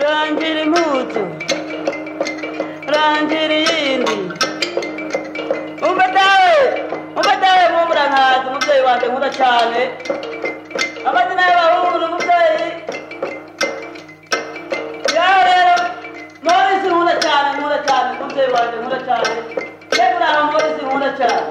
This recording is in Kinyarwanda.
rangira impuzu rangira iyindi umva dawe umva dawe mwumvura nkazi umubyeyi wanjye nkunda cyane amazina y'abahungu ni umubyeyi yawe rero morisi nkunda cyane nkunda cyane umubyeyi wanjye nkunda cyane yewe nawe morisi nkunda cyane